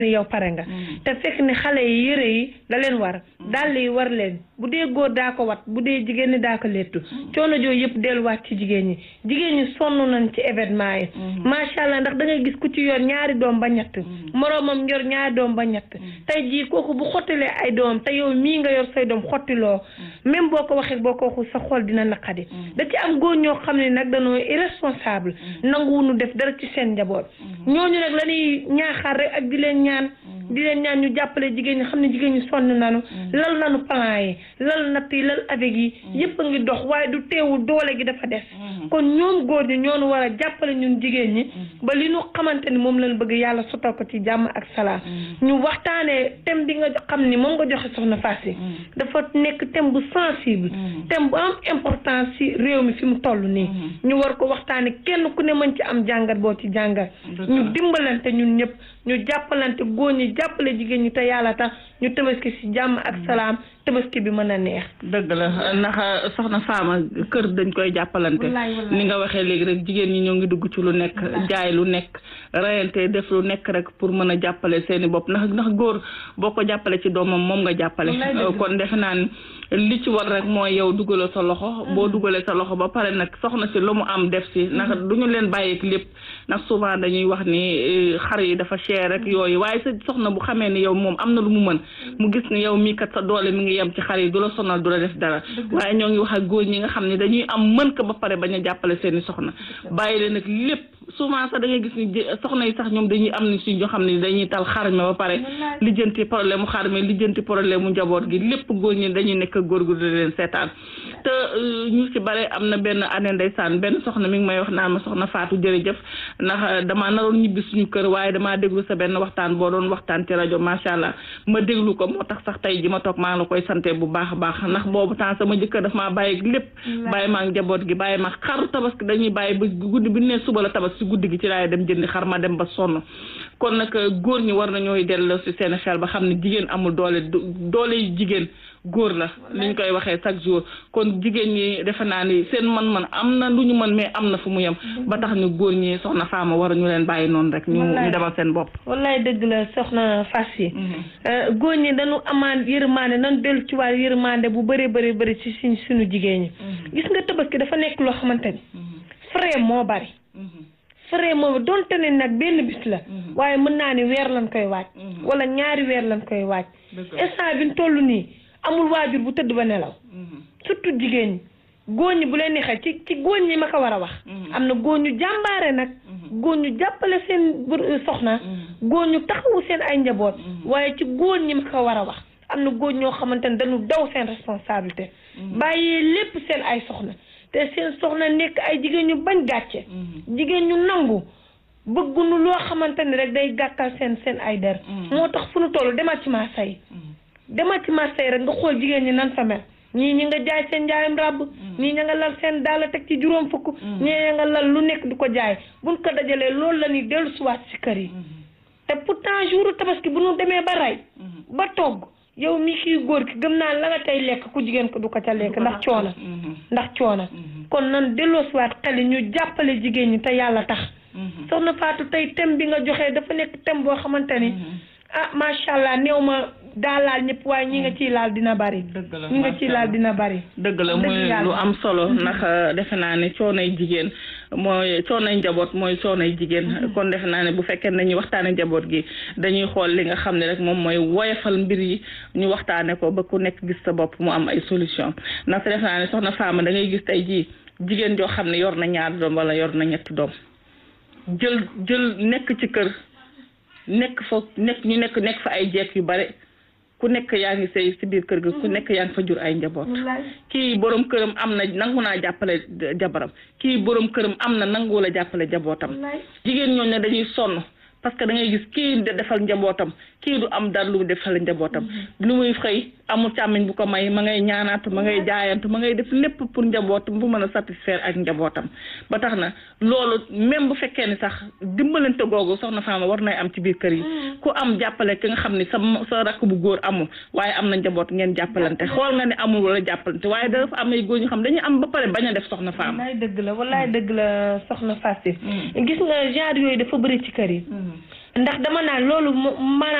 yow pare nga te fekk ne xale yi yëre yi da leen war dàll yi war leen bu dee góor daa ko wat bu dee jigéen ñi daa ko lettu coono jooyu yëpp delluwaat ci jigéen ñi jigéen ñi sonn nañ ci événement yi macha allah ndax da ngay gis ku ci yor ñaari doom ba ñett moroomam yor ñaari doom ba ñett tey jii kooku bu xottilee ay doom te yow mii nga yor say doom xottiloo même boo ko waxee boo ko waxul sa xol dina naqadi da ci am góor ñoo xam ne nag dañoo irresponsable nanguwunu def dara ci seen njaboot ñooñu nag la ñuy ñaaxaar rek ak di leen ñaan di leen ñaan ñu jàppale jigéen ñi xam ne jigéen ñi sonn nañu lal nañu plan yi lal natt yi lal avec yi yëpp a ngi dox waaye du teewul doole gi dafa des kon ñoom góor ñi ñoonu war a jàppale ñun jigéen ñi ba li ñu xamante ni moom lañ bëgg yàlla sotal ko ci jàmm ak salaam ñu waxtaanee thème bi nga xam ni moom nga joxe soxna Fass yi dafa nekk thème bu sensible thème bu am importance ci réew mi fi mu toll nii ñu war ko waxtaane kenn ku ne mën ci am jàngat boo ci jàngat ñu dimbalante ñun ñëpp ñu jàppalante góor ñi jàppale jigéen ñi te yàlla tax ñu tabaski ci jàmm ak salaam tabaski bi mën a neex dëgg la ndax soxna Fama kër dañ koy jàppalante ni nga waxee léegi rek jigéen ñi ñoo ngi dugg ci lu nekk jaay lu nekk rayante def lu nekk rek pour mën a jàppale seeni bopp ndax ndax góor boo ko jàppale ci doomam moom nga jàppale kon defe naa ni li ci war rek mooy yow dugalal sa loxo boo dugalee sa loxo ba pare nag soxna si lu mu am def si ndax du ñu leen bàyyeek lépp ndax souvent dañuy wax ni xar yi dafa cher rek yooyu waaye sa soxna bu xamee ni yow moom am na lu mu mën mu gis ni yow mii kat sa doole mi ngi yem ci xar yi du la sonal du la def dara waaye ñoo ngi wax ak góor ñi nga xam ne dañuy am mën ko ba pare bañ a jàppale seeni soxna bàyyi leen nag lépp souvent sax da ngay gis ni soxna yi sax ñoom dañuy am ni si ñoo xam ne dañuy tal xar mi ba pare lijjanti problème mu xar mi lijjanti problème mu njaboot gi lépp góor ñi dañuy nekk góor gu di leen seetaan te ñu ci bare am na benn année ndeysaan benn soxna mi ngi may wax naan ma soxna Fatou jërëjëf ndax damaa naroon ñibbi suñu kër waaye damaa déglu sa benn waxtaan boo doon waxtaan ci rajo macha allah ma déglu ko moo tax sax tey ji ma toog maa ngi la koy sante bu baax a baax ndax boobu temps sama jëkkër daf maa bàyyi lépp bàyyi maa njaboot gi bàyyi ma xaru tabaski dañuy bàyyi ba guddi bi ne suba la tabaski si guddi gi ci laay dem jëndi xar ma dem ba sonn kon nag góor ñi war nañooy delloo si seen xel ba xam ne jigéen amul doole doole yi jigéen góor la li ñu koy waxee chaque jour kon jigéen ñi defe naa ni seen man-man am na lu ñu mën mais am na fu mu yem ba tax ñu góor ñi soxna Fama war ñu leen bàyyi noonu rek ñu ñu demal seen bopp wallaay dëgg la soxna Fass yi góor ñi dañu amaan yërmande nañu dellu ci wàllu yërmande bu bëree bëri bëri ci suñ suñu jigéen ñi gis nga tabaski dafa nekk loo xamante ni frais moo bari frais moo donte ne nag benn bis la waaye mën naa ni weer lañ koy waaj wala ñaari weer lañ koy waaj instant bi ñu toll nii amul waajur bu tëdd ba nelaw surtout jigéen ñi góor ñi bu leen neexee ci ci góor ñi ma ko war a wax am na góor ñu jàmbaare nag góor ñu jàppale seen soxna góor ñu taxawu seen ay njaboot waaye ci góor ñi ma ko war a wax am na góor ñoo xamante ne dañu daw seen responsabilité bàyyee lépp seen ay soxna te seen soxna nekk ay jigéen ñu bañ gàcce jigéen ñu nangu bëgguñu loo xamante ni rek day gàkkal seen seen ay der moo tax fu nu toll demal ci marché yi demal ci marché yi rek nga xool jigéen ñi nan fa mel ñii ñi nga jaay seen njaayam ràbb ñii ña nga lal seen daala teg ci juróom fukk ñii ña nga lal lu nekk di ko jaay buñ ko dajalee loolu la ñuy dellu siwaat si kër yi te pourtant jour tabaski bu ñu demee ba rey ba togg yow mi kii góor ki gëm naa la nga tey lekk ku jigéen ko du ko ca lekk ndax coona ndax coona kon nan delloo siwaat xel yi ñu jàppale jigéen ñi te yàlla tax soxna Fatou tey thème bi nga joxee dafa nekk thème boo xamante ni ah macha allah néew ma daa laal ñëpp waaye ñi nga ciy laal dina bari ñi nga ciy laal dina bari dëgg la muy lu am solo ndax defe naa ne coonay jigéen mooy coonay njaboot mooy coonay jigéen kon defe naa ne bu fekkee nañuy waxtaane njaboot gi dañuy xool li nga xam ne rek moom mooy woyofal mbir yi ñu waxtaane ko ba ku nekk gis sa bopp mu am ay solution ndax defe naa ne soxna Fama da ngay gis tey jii jigéen joo xam ne yor na ñaari doom wala yor na ñetti doom jël jël nekk ci kër nekk fa nekk ñu nekk nekk fa ay jeeg yu bare ku nekk yaa ngi sëy si biir kër ga ku nekk yaa ngi fa jur ay njaboot kii borom këram am na nangu naa jàppale jabaram kii borom këram am na nangu la jàppale njabootam jigéen ñooñu ne dañuy sonn parce que da ngay gis kii de defal njabootam kii du am dara lu mu defal njabootam lu muy xëy amul càmmiñ bu ko may ma ngay ñaanaatu ma ngay jaayantu ma ngay def lépp pour njabootam bu mën a satisfaire ak njabootam ba tax na loolu même bu fekkee ni sax dimbalante googu soxna Fama war nay am ci biir kër yi ku am jàppale ki nga xam ni sa sa rakk bu góor amul waaye am na njaboot ngeen jàppalante xool nga ne amul wala jàppalante waaye dafa am ay góor ñu xam dañuy am ba pare bañ a def soxna Fama wallaay dëgg la wallaay dëgg la soxna Fatou gis nga genre yooyu dafa bëri ci kër yi ndax dama naan loolu maanaam